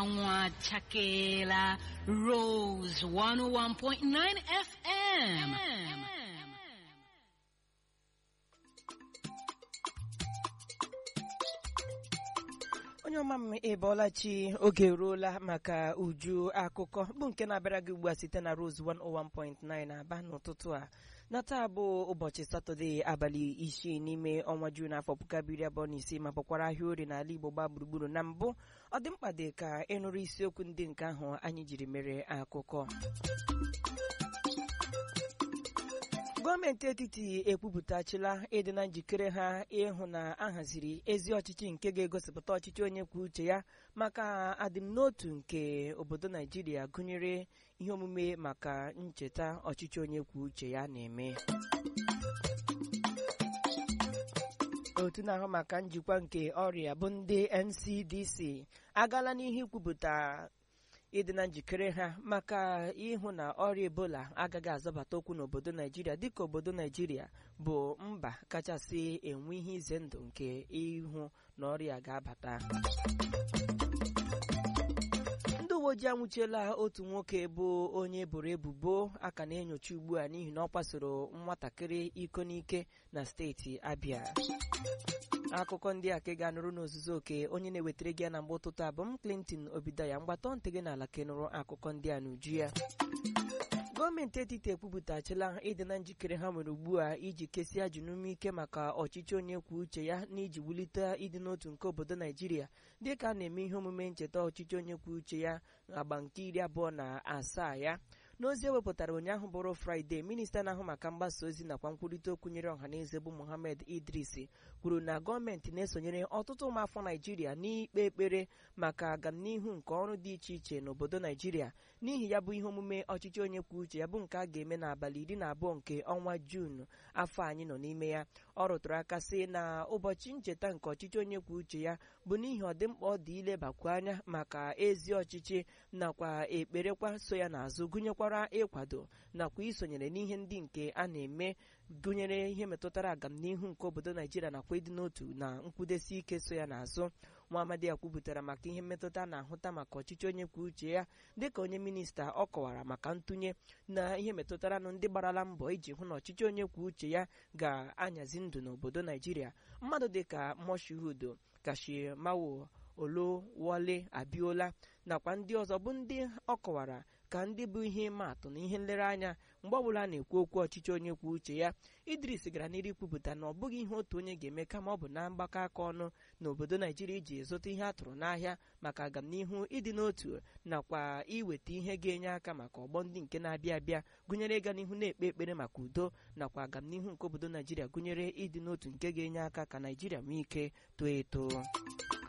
anwụ achakeela Rose 101.9 FM. onye ọma m ịbọọla chi oge eruola maka uju akụkọ bụ nke na-abịara gị ugbu a site na Rose 101.9 aba n'ụtụtụ a na taa bụ ụbọchị satọde abalị isii n'ime ọnwa Juun afọ puku abụọ iri abụọ na isii ma bụkwara ahịa orie n'ala Igbo gbaa gburugburu na mbụ ọ dị mkpa dị ka ịnụrụ isiokwu ndị nke ahụ anyị jiri mere akụkọ gọọmenti etiti ekwupụtachila ịdị na njikere ha ịhụ na a haziri ezi ọchịchị nke ga-egosipụta ọchịchị onye kwuo uche ya maka adịmnotu nke obodo naijiria gụnyere ihe omume maka ncheta ọchịchị onye kwuo uche ya na-eme otu na-ahụ maka njikwa nke ọrịa bụ ndị NCDC agaala n'ihu ikwupụta ịdị na njikere ha maka ịhụ na ọrịa ebola agaghị azọbata okwu n'obodo naijiria dịka obodo naijiria bụ mba kachasị enwe ihe ize ndụ nke ịhụ na ọrịa ga-abata ndị uwe ojii anwụchiela otu nwoke bụ onye eboro ebubo aka na-enyocha ugbu a n'ihi na ọ kwasoro nwatakịrị iko n'ike na steeti abịa akụkọ ndị a ka ị ga-anụrụ n'ozuzu oke onye na-ewetara gị ya na mgbe ụtụtụ abụ m Clinton Obidaya mgbatọ ntị gị n'ala ka ị nụrụ akụkọ ndị a n'uju ya gọọmenti etiti ekwupụtachila ịdị na njikere ha nwere ugbu a iji kesia ajụ n'ume ike maka ọchịchị onye kwuo uche ya na iji wulite ịdị n'otu nke obodo naijiria dịka a na-eme ihe omume ncheta ọchịchị onye kwuo uche ya agba nke iri abụọ na asaa ya n'ozi ewepụtara ụnyaahụ bụrụ fraịde minista na-ahụ maka mgbasa ozi nakwa nkwurịta okwu nyere ọhaneze bụ mohammed idris kwuru na gọọmenti na-esonyere ọtụtụ ụmụafọ naijiria n'ikpe ekpere maka agamnihu nke ọrụ dị iche iche n'obodo naijiria n'ihi ya bụ ihe omume ọchịchị onye kwuo uche ya bụ nke a ga-eme n'abalị iri na abụọ nke ọnwa juun afọ anyị nọ n'ime ya ọ rụtụrụ aka sị na ụbọchị ncheta nke ọchịchị onye kwuo uche ya bụ n'ihi ọdịmkpa ọ dị ilebakwu anya maka ezi ọchịchị nakwa ekperekwa so ya n'azụ gụnyekwara ịkwado nakwa isonyere n'ihe ndị nke a na-eme gụnyere ihe metụtara agamnihu nke obodo naijiria nakwa ịdị n'otu na nkwụdesi ike so ya n'azụ nwa amadi ya kwupụtara maka ihe mmetụta na-ahụta maka ọchịchị onye kwuo uche ya dịka onye minista ọ kọwara maka ntụnye na ihe metụtara nụ ndị gbarala mbọ iji hụ na ọchịchị onye kwuo uche ya ga-anyazi ndụ n'obodo naijiria mmadụ dịka moshood kashimawo olowole abiola nakwa ndị ọzọ bụ ndị ọ kọwara ka ndị bụ ihe ịma atụ na ihe nlereanya mgbe ọbụla a na-ekwu okwu ọchịchị onye kwuo uche ya idris gara n'iru kwupụta na ọ bụghị ihe otu onye ga-eme kama ọ bụ na mgbakọ aka ọnụ n'obodo naijiria iji zụta ihe a tụrụ n'ahịa maka agamnihu ịdị n'otu nakwa iweta ihe ga-enye aka maka ọgbọ ndị nke na-abịa abịa gụnyere ịga n'ihu na-ekpe ekpere maka udo nakwa agamnihu nke obodo naijiria gụnyere ịdị n'otu nke ga-enye aka ka naijiria nwee ike too eto